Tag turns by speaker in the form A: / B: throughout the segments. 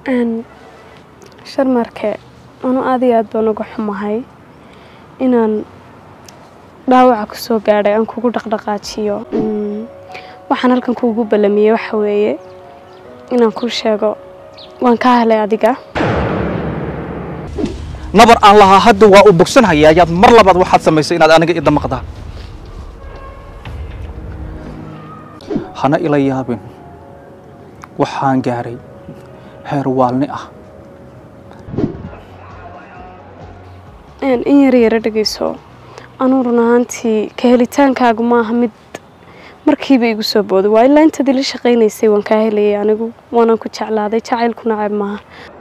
A: sharmarke anu aad iyo aad baan uga xumahay inaan dhaawaca ku soo gaadhay aan kugu dhaqdhaqaajiyo waxaan halkan kuugu ballamiyey waxa weeye inaan kuu sheego waan kaa helay adiga
B: nabar aan lahaa hadda waa u bogsanhayaa ayaad mar labaad waxaad samaysay inaad aniga idamaqdaa hana ila yaabin waxaan gaaray heer waalni ah
A: in yar yaro dhegeyso anuu run ahaantii ka helitaankaagu maaha mid markiiba igu soo booday waa ilaa intaad ila shaqaynaysay waan kaa helayay anigu waanaan ku jeclaaday jacaylku nacab maaha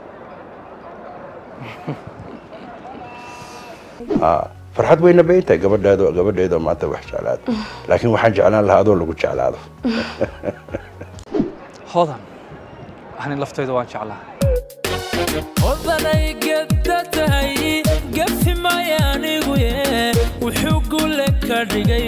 C: farxad weyna bay tahay gabadheedo gabadheedo maanta wax jeclaad laakiin waxaan jeclaan lahaa adoo lagu jeclaado
B: hodan ani laftayda waan jeclaa
D: odanay gedda tahay gafi maya anigu ye wuxuu gule ka dhigay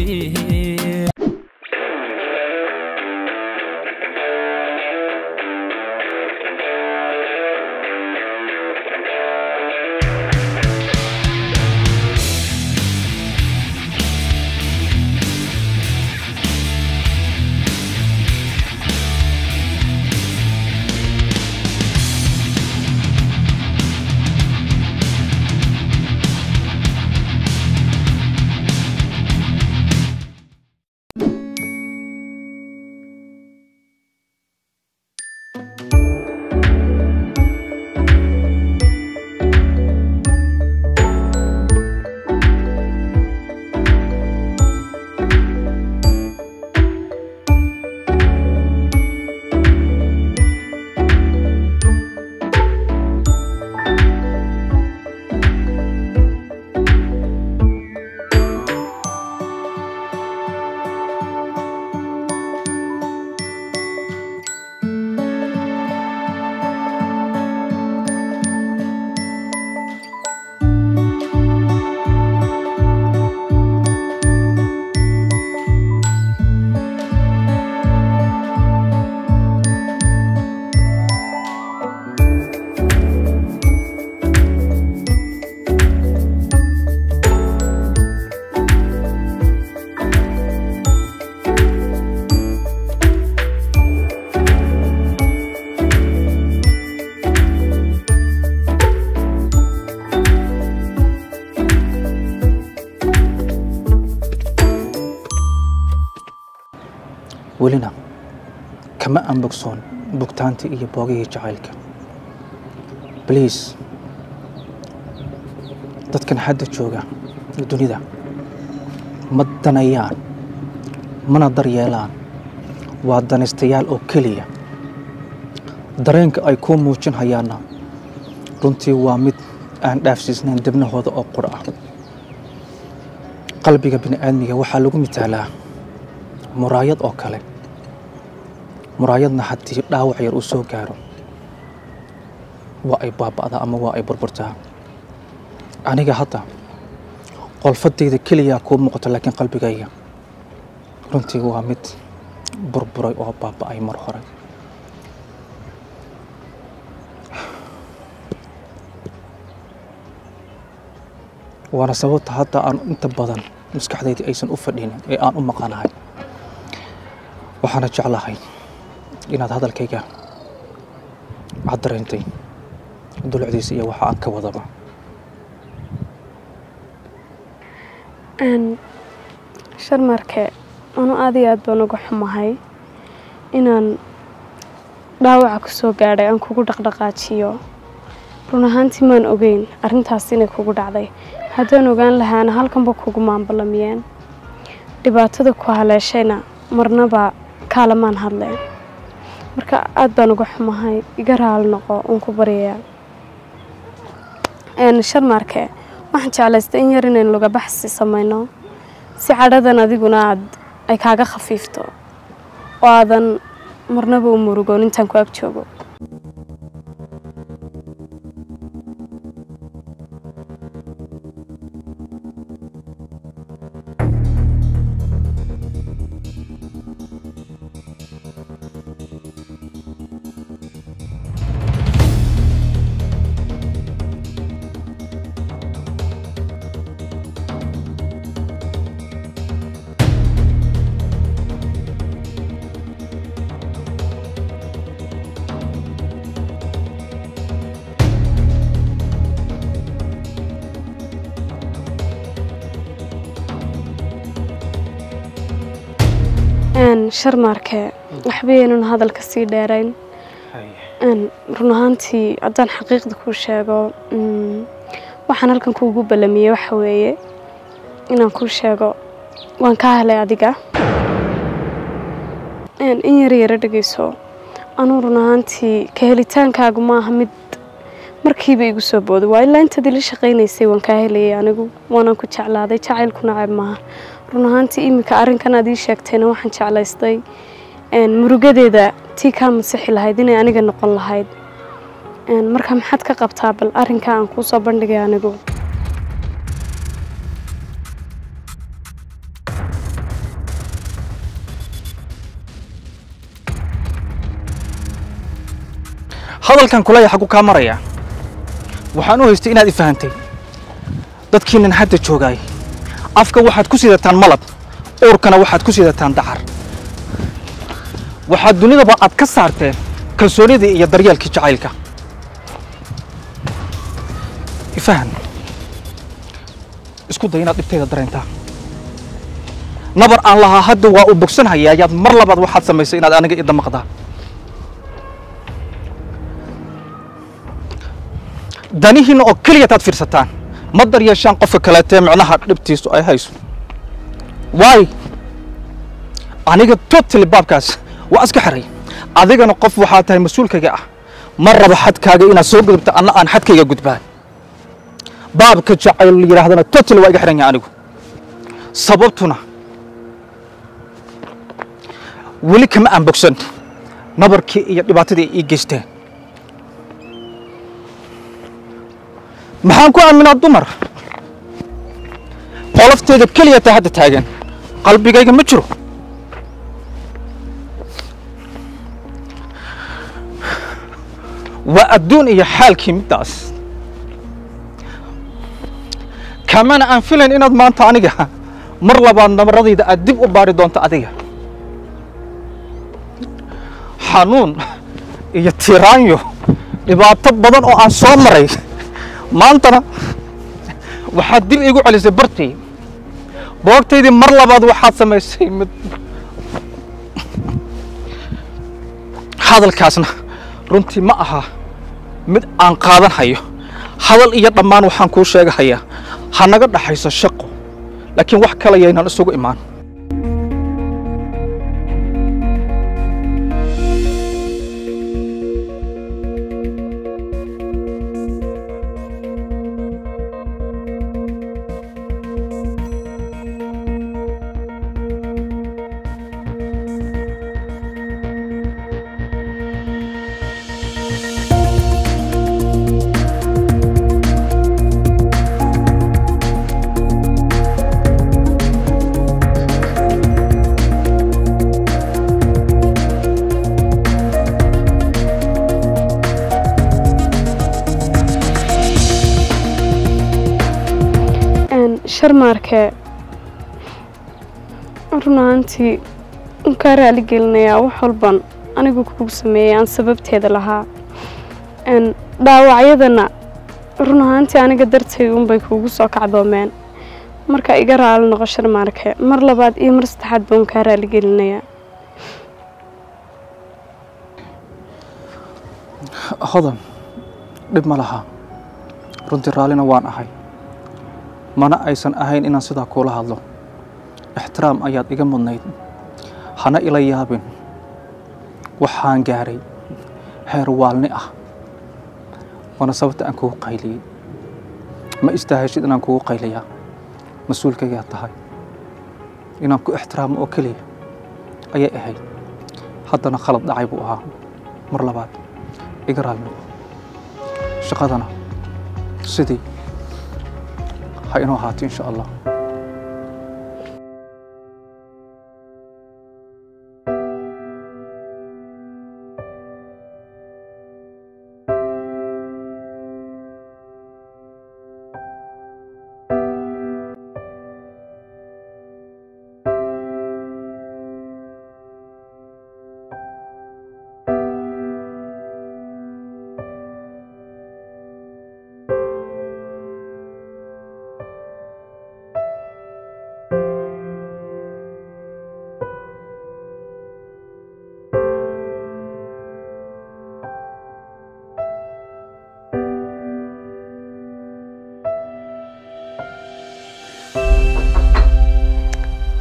B: welina kama aan bogsoon bugtaantii iyo boogihii jacaylka bliis dadkan hadda jooga dunida ma danayaan mana daryeelaan waa danaystayaal oo keliya dareenka ay kuu muujin hayaanna runtii waa mid aan dhaafsiisnayn dibnahooda oo qura ah qalbiga bini'aadmiga waxaa lagu mitaalaa muraayad oo kale muraayadna haddii dhaawac yar uu soo gaaro waa ay baaba'daa ama waa ay burburtaa aniga hadda qolfadayda keliyaa kuu muuqato laakiin qalbigayga runtii waa mid burburay oo baaba'ay mar hore waana sababta hadda aan inta badan maskaxdayda aysan u fadhinin ee aan u maqanahay waxaana jeclahay inaad hadalkayga cad dareentay dulucdiisa iyo waxa aan ka wadaba
A: sharmarke anu aad iyo aad baan uga xumahay inaan dhaawaca ku soo gaadhay aan kugu dhaqdhaqaajiyo run ahaantii maan ogeyn arrintaas inay kugu dhacday haddaan ogaan lahaana halkanba kugu maanballamiyeen dhibaatada ku haleeshayna marnaba kaalamaan hadleen marka aad baan uga xumahay iga raali noqo uun ku baryayaa sharmarke waxaan jeclaystay in yar inaynu luga baxsi samayno si cadhadan adiguna aad ay kaaga khafiifto oo aadan marnaba u murugoon intaan ku ag joogo een sharmaarke waxba yeenan hadalka sii dheerayn een run ahaantii haddaan xaqiiqda kuu sheego mm, waxaan halkan kuugu ballamiyey waxa weeye inaan kuu sheego waan kaa helay adiga een in yar yara dhegeyso anuu run ahaantii ka helitaankaagu maaha mid markiiba igu soo booday waa ilaa intaad ila shaqaynaysay waan kaa helayay anigu waanaan ku jeclaaday jacaylku nacab maaha run ahaantii iminka arrinkan aad ii sheegtayna waxaan jeclaystay een murugadeeda tii kaa masixi lahayd inay aniga noqon lahayd een marka maxaad ka qabtaa bal arrinka aan kuu soo bandhigay anigu
B: hadalkan kulaya xaggu kaa maraya waxaan u haystay inaad i fahantay dadkiinan hadda joogaay afka waxaad ku sidataan malab uurkana waxaad ku sidataan dacar waxaad dunidaba aad ka saarteen kalsoonidii iyo daryeelkii jacaylka ifahan isku day inaad dhibtayda dareentaa nabar aan lahaa hadda waa u bogsanhayaa ayaad mar labaad waxaad samaysay inaad aniga i damaqdaa danihiinna oo keliya taad fiirsataan ma daryeeshaan qofka kaleetee micnaha dhibtiisu ay hayso waay aniga totally baabkaas waa iska xiray adigana qof waxaa tahay mas-uulkayga ah ma rabo xadkaaga inaad soo gudubta anna aan xadkayga gudbaan baabka jacayl la yidhaahdana totally waa iga xiran yahay anigu sababtuna weli kama aan bogsan nabarkii iyo dhibaatadii ay ii geysteen maxaan ku aaminaa dumar qolofteeda keliya taa hadda taagan qalbigayga ma jiro waa adduun iyo xaalkii middaas kamana aan filayn inaad maanta aniga mar labaad nabaradayda aad dib u baari doonto adiga xanuun iyo tiraanyo dhibaato badan oo aan soo maray maantana waxaad dib iigu celisay bartii boogtaydii mar labaad waxaad samaysay mid hadalkaasna runtii ma aha mid aan qaadan hayo hadal iyo dhammaan waxaan kuu sheegahayaa ha naga dhaxayso shaqo laakiin wax kale yaynan isugu imaan
A: een sharmaarke run ahaantii un kaa raali gelinayaa wax walban anigu kugu sameeyay aan sababteeda lahaa een dhaawacyadana run ahaantii aniga dartay unbay kuugu soo kacdoomeen marka iga raali noqo sharmaarke mar labaad iyo mar saddexaad baan kaa raali gelinayaa
B: hodan dhib ma laha runtii raallina waan ahay mana aysan ahayn inaan sidaa kuula hadlo ixtiraam ayaad iga mudnayd hana ila yaabin waxaan gaaray heer waalni ah waana sababta aan kugu qayliyey ma istaahashid inaan kugu qayliyaa mas-uulkaygaa tahay inaan ku ixtiraamo oo keliya ayay ahayd haddana khalad dhacay buu ahaa mar labaad iga raalno shaqadana sidii ha inoo ahaato insha allah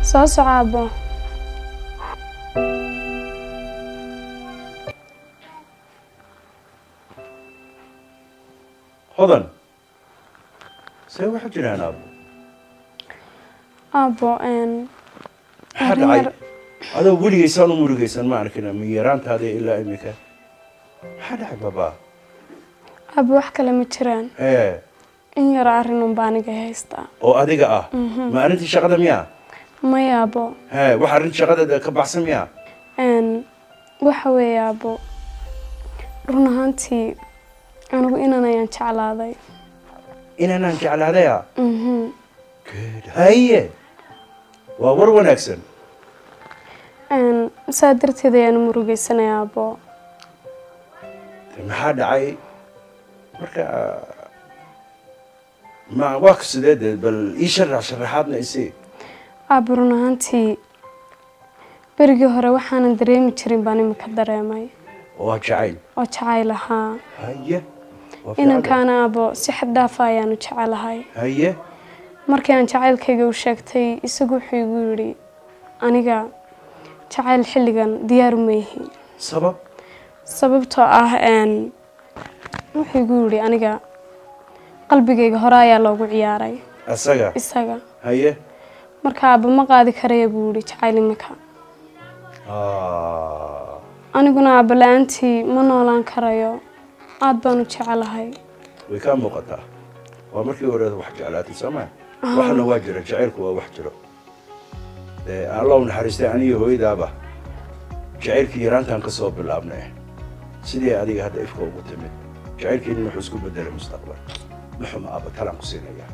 A: soo soco aabbo
C: hodan see waxa jiraan aabo
A: aabbo een,
C: maxaa
A: Arrin
C: dhacay
A: yar-
C: adoo weligaysaan u murugaysan ma arkin ma yaraantaada ilaa imika maxaa dhacay baba
A: aabbo wax kale ma jiraan
C: ee
A: in yar arrin unbaa aniga haystaa
C: oo adiga ah ma arrintii shaqada miyaa
A: maya aabbo
C: hee wax arrin shaqada ka baxsan miyaa
A: een, waxa weeye aabbo run ahaantii anigu inan ayaan jeclaaday
C: inaanaan jeclaadaya
A: Mhm.
C: good haye waa war wanaagsan
A: Een, saa darteed ayaan u murugaysanaya aabbo
C: De maxaa dhacay marka ma waa ka sidee dee bal ii sharax sharaxaadna isii
A: aabbo run ahaantii berigii hore waxaanan dareemi jirin baan imika dareemay
C: waa jacayl
A: oo jacayl ahaa
C: haye waa fiican.
A: inankaana aabbo si xad dhaafa ayaanu jecelahay
C: haye
A: markii aan jacaylkayga u sheegtay isagu wuxuu igu yidhi aniga jacayl xilligan diyaaru ma yihi
C: sabab
A: sababtoo ah een, wuxuu igu yidhi aniga qalbigayga hore ayaa loogu ciyaaray
C: asaga
A: isaga
C: haye
A: marka aabba ma qaadi karaya buu yidhi jacayl imika
C: Ah,
A: aniguna aabba la-aantii ma noolaan karayo aad baan u jecelahay
C: way kaa muuqataa waa markii horeeda wax jeclaatay soo maa waxna waa jira jacaylku waa wax jiro dee alla u naxariistay aniyo hooyadaaba jacaylkii yaraantaan ka soo bilaabnay sidii adiga hadda ifka ugu timid jacaylkeedina wuxuu isku bedelay mustaqbal maxuma aaba talaan ku siinaya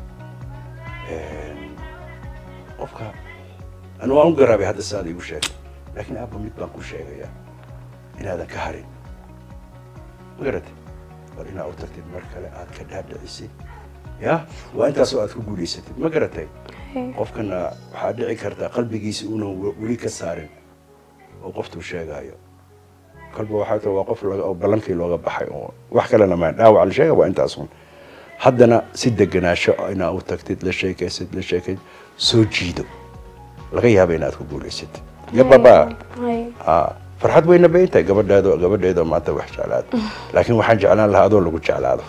C: qofka anu waan u garaabay hadda saad igu sheegay laakiin aabba mid baan ku sheegayaa inaadan ka harin ma garatay war inaa u tagtid mar kale aad ka dhaadhicisid ya waa intaasoo aad ku guulaysatid ma garatay qofkana waxaa dhici karta qalbigiisa uunan we- weli ka saarin oo qoftuu sheegaayo kolba waxaa ta waa qof laga- oo ballankii looga baxay oo wax kalena ma dhaawac la sheega waa intaasun haddana si deganaasho inaa u tagtid la sheekaysid la sheekayd soo jiido laga yaaba inaad ku guulaysatid ya baba
A: Hay.
C: Ah, farxad weyna bay tahay gabadhaado gabadheeda maanta wax jeclaad laakiin waxaan jeclaan lahaa adoo lagu jeclaado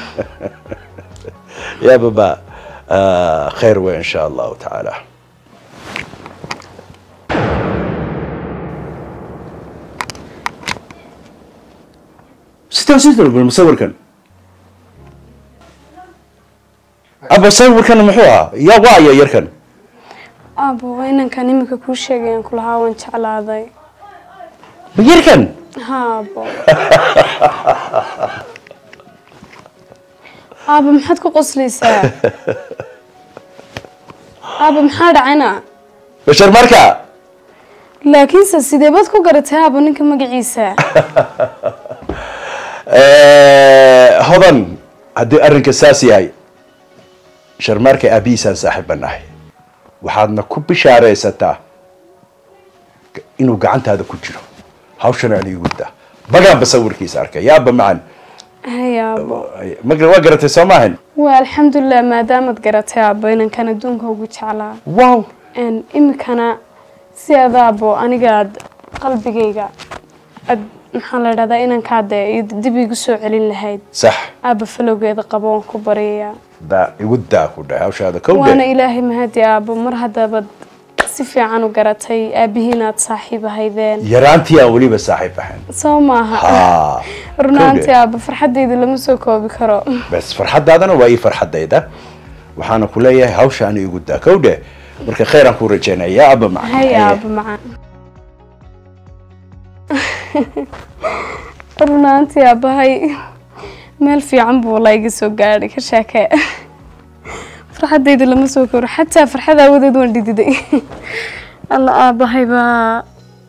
C: ya baba ah, khayr wey in sha allahu tacaala sitaa sii bal musawirkan aba sawirkan muxuu ahaa yaa waaya yarkan
A: aabbo waa inankan imika kuu sheegayaan kulahaa waan jeclaaday
C: ma yarkan
A: ha aabbo aabbo maxaad ku qoslaysaa aabbo maxaa dhacayna
C: bashar marka
A: laakiinse sidee baad ku garatay aabbo ninka magaciisa
C: hodan haddii arrinka saas yahay sharmaarka aabihiisaan saaxiibba nahay waxaadna ku bishaaraysataa inuu gacantaada ku jiro hawshana aan iigu daa bagaanba sawirkiisa arkay yaaba macan
A: hay aabbo
C: ma waa garatay soo maahan
A: waa alxamdulilah maadaamaad garatay aabbo inankan adduunka ugu jeclaa
C: wow
A: Een, imikana si adaabo anigaad qalbigayga ad maxaa la dhahdaa inankaade dib igu soo celin lahayd
C: sax
A: aabba falowgeeda qabo waan ku baryayaa
C: daa igu daa ku dhahay hawshaada
A: waana
C: kowdhe
A: ilaahay mahadi aabbo mar haddabad si fiican u garatay aabbihiinaad saaxiib ahaydeen
C: yaraantii aan weliba saaxiib ahayn
A: soo maaha
C: ha
A: runaantii aabbo farxaddayda lama soo koobi karo
C: bas farxaddaadana waa ii farxaddayda waxaana ku leeyahay hawshaana igu daa kowdhe marka khayraan ku rajaynaya yaa aba macan
A: hay
C: Haye.
A: aabbo macaan runaantii aabbahay meel fiican buu la iga soo gaadhay ka sheekee farxaddayda lama soo koro xataa farxad aawadeed waan dhididay alla aabbahay baa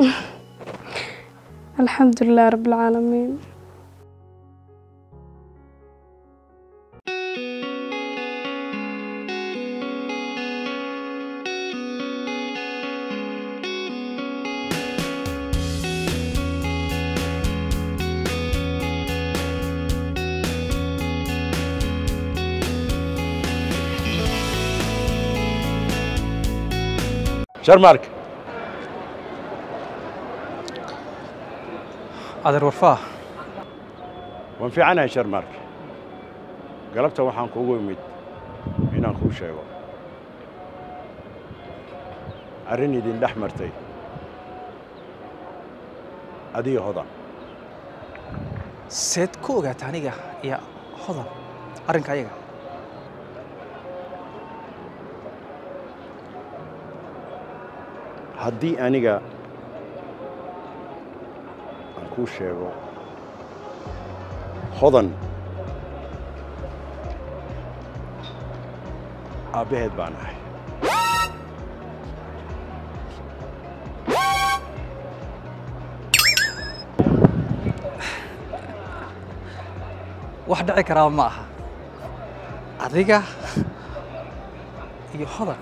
A: alxamdulilah rabbilcaalamiin
C: sharmaarka
B: adeer warfaa
C: waan fiicanahay sharmaarka galabta waxaan kuugu imid inaan kuu sheego arrin idin dhex martay adiga hodan
B: seed ku ogaata aniga iyo hodan arrinka ayaga
C: haddii aniga aan kuu sheego hodan aabbaheed baan ahay
B: wax dhici karaaba ma aha adiga iyo hodan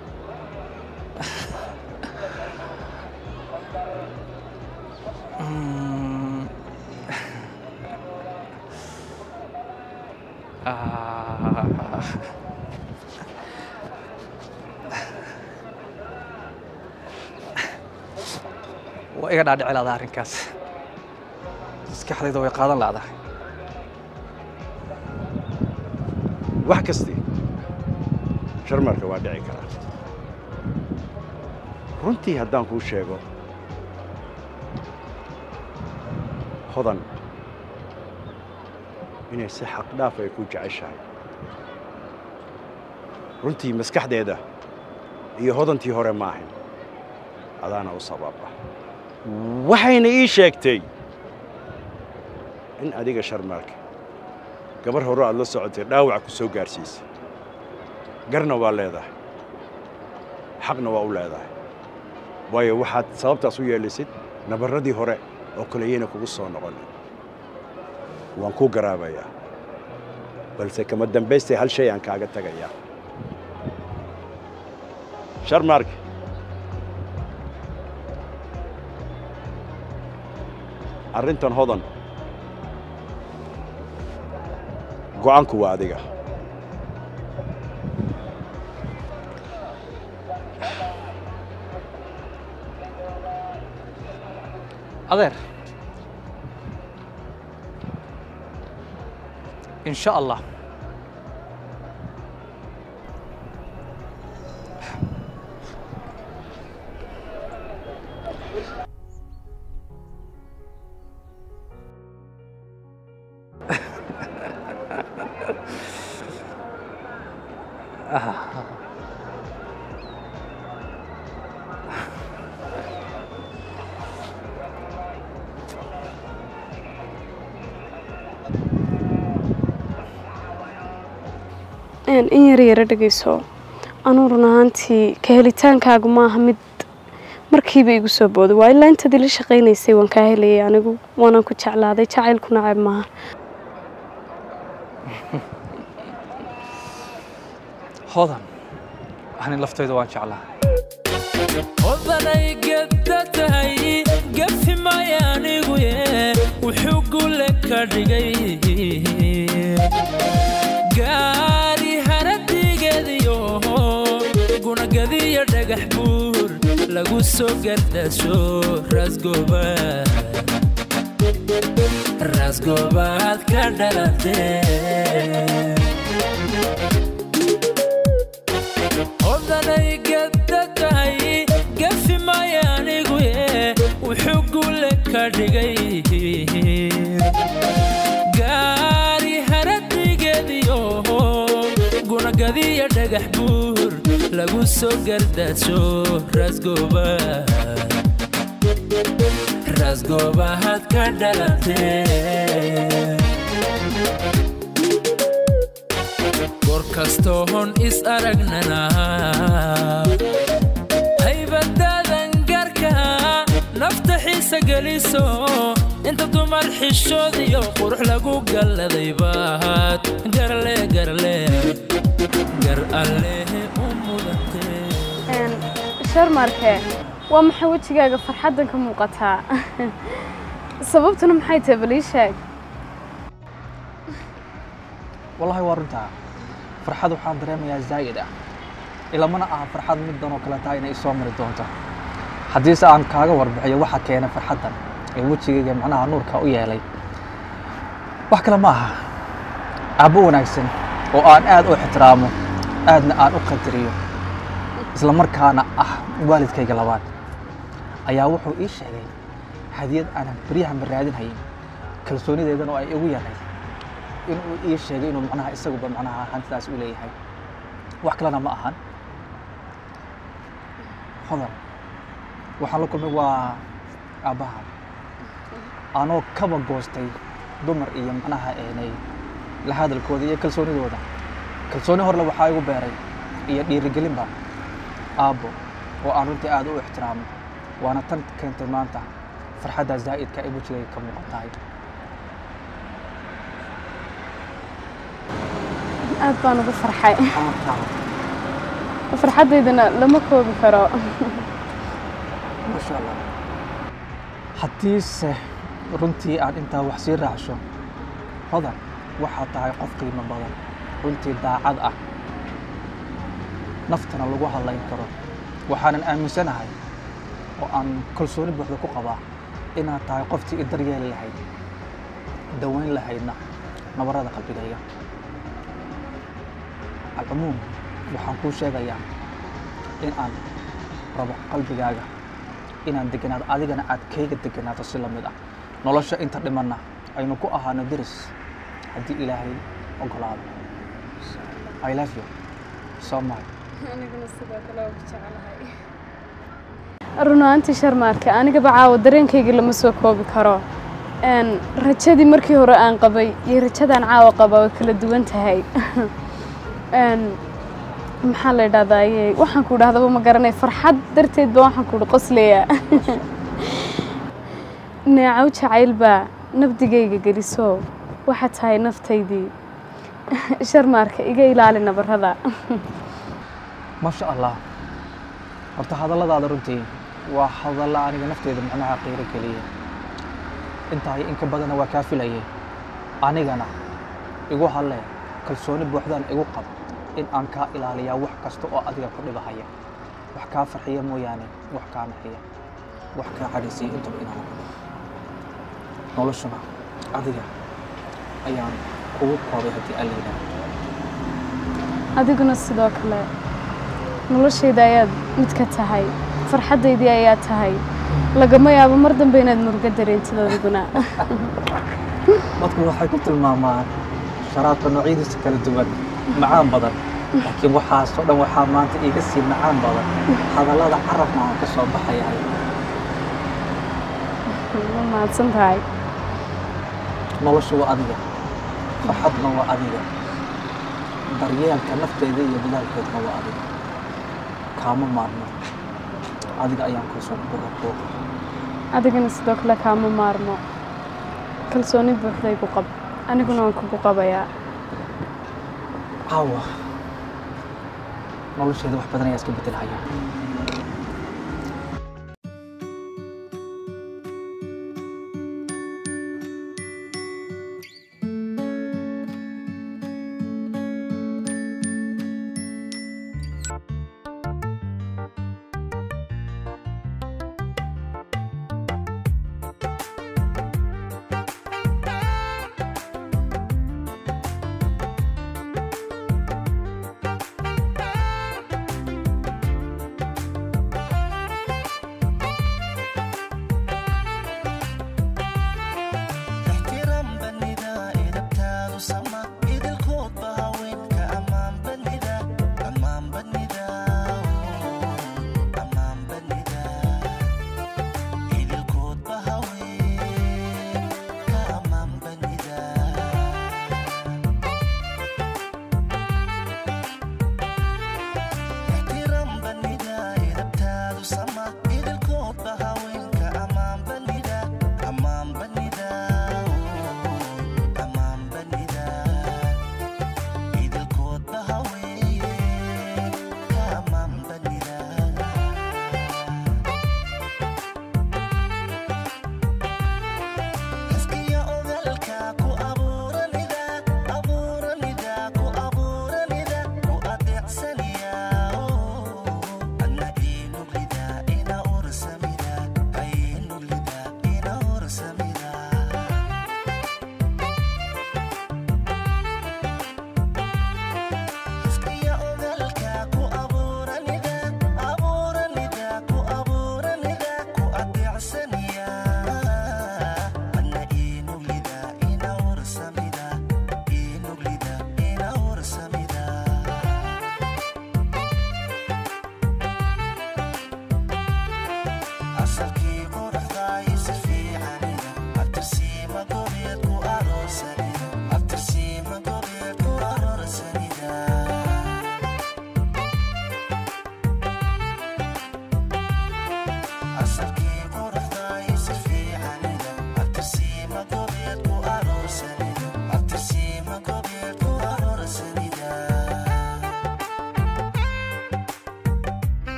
B: Mm. Ah. waa iga dhaadhici lahdaa arrinkaas maskaxdayda way qaadan lahdahay
C: wax kasti sharmarka waa dhici karaa runtii haddaan kuu sheego hodan inay si xaqdhaaf ay ku jeceshahay runtii maskaxdeeda iyo hodantii hore ma ahayn adaana u sababa waxayna ii sheegtay in adiga sharmaarka gabar hore aad la socotay dhaawac ku soo gaarsiisay garna waa leedahay xaqna waa u leedahay waayo waxaad sababtaas u yeelisid nabarradii hore oo kaleyana kugu soo noqonin waan kuu garaabayaa balse kama dambaystay hal shay aan kaaga tagayaa sharmaarka arrintan hodan go'aanku waa adiga
B: adeer in sha allah
A: in yar yara dhegeyso anuu run ahaantii ka helitaankaagu maaha mid markiiba igu soo booday waa ilaa intaad ila shaqaynaysay waan kaa helayay anigu waanaan ku jeclaaday jacaylku nacab maaha
B: hodan ani laftayda waan jeclaa
D: odanay gedda tahay gafi maya anigu ye wuxuu gule ka dhigay gaari haradigeediyo gunagadiyo dhagax buur lagu soo gardasho rasgoba rasgobaad ka dhalatee odanay gedda tahay gafi maya anigu ye wuxuu gule ka dhigay gaari haradigeediyo gunagadiyo dhagax buur lagu soo gardasho rasgoba rasgobaad ka dhalatee goor kastoon is aragnana haybadaadan gaarka nafta xiisa geliso inta dumar xishood iyo qurux lagu galladay baad garle garle gar allehe u mudantee
A: sharmarke waa maxay wejigaaga farxaddan ka muuqataa sababtuna maxay tahay bal ii sheeg
B: wallahi waa runtaa farxad waxaan dareemayaa zaa'id ah ilamana aha farxad middan oo kale tahay inay isoo mari doonto haddiise aan kaaga warbixiyo waxa keenay farxaddan ee wejigayga macnaha nuurka u yeelay wax kale ma aha aabbo wanaagsan oo aan aad u ixtiraamo aadna aan u qadariyo isla markaana ah waalidkayga labaad ayaa wuxuu ii sheegay hadiyad aanan beryahanba raadinhayin kalsoonideedan oo ay igu yaray inuu ii sheegay inuu macnaha isaguba macnaha hantidaas u leeyahay wax kalena ma ahan hodan waxaan la kulmay waa aabbaha anoo kaba goostay dumar iyo macnaha eenay la hadalkooda iyo kalsoonidooda kalsooni horle waxaa igu beeray iyo dhiirigelinba aabbo oo aan runtii aad u ixtiraamo waana tan keentay maanta farxadda zaa'idka ee wejigayga ka muuqan tahay
A: aad baan ugu farxay farxaddaydana lama koobi karo
B: masha allah haddiise runtii aad intaa wax sii raacsho hodan waxaad tahay qof qiimo badan runtii daacad ah naftana lagu hadlayn karo waxaanan aaminsanahay oo aan kalsooni buuxda ku qabaa inaad tahay qoftii i daryeeli lahayd daweyn lahaydna nabarada qalbigayga alcumuum waxaan kuu sheegayaa in aan rabo qalbigaaga inaan deganaado adigana aad kayga deganaato si la mid ah nolosha inta dhimanna aynu ku ahaano deris haddii ilaahay ogolaado i love you so much
A: run ahaantii sharmaarke anigaba caawa dareenkayga lama soo koobi karo n rajadii markii hore aan qabay iyo rajadaan caawa qaba way kala duwan tahay n maxaa la idhahdaye waxaan ku idhahdaba ma garanay farxad darteed ba waxaan ku idhi qosleya neecow jacayl baa nabdigayga geliso waxaa tahay naftaydii sharmaarka iga ilaali nabarada
B: maasha allah horta hadalladaada runtii waa hadalla aniga nafteyda macnaha qiiro geliya intahay in ka badana waa kaa filayay anigana igu hadlee kalsooni buuxdaan igu qab in aan kaa ilaaliyaa wax kasta oo adiga ku dhibahaya wax kaa farxiya mooyaane wax kaa naxiya wax kaa cadhaysiya intaba inaan noloshuna adiga ayaan kugu koobay haddii aan la yidhaahdo
A: adiguna sidoo kale noloshayda ayaad mid ka tahay farxaddaydii ayaa tahay lagama yaabo mar dambe inaad murugo dareentid adiguna
B: dadku waxay ku tilmaamaan sharaabka noocyadiisa kala duwan macaan badan laakiin waxaasoo dhan waxaa maanta iiga sii macaan badan hadallada carabna aan ka soo baxayahay
A: ma mahadsan tahay
B: nolosha waa adiga farxadna waa adiga daryeelka nafteeda iyo dadaalkeedna waa adiga kaama maarmo adiga ayaan kalsooni buuxa kuu qaba
A: adigana sidoo kale kaama maarmo kalsooni buuxday ku qab aniguna waan kugu qabayaa
B: caawa nolosheeda wax badan ayaa iska bedelhaya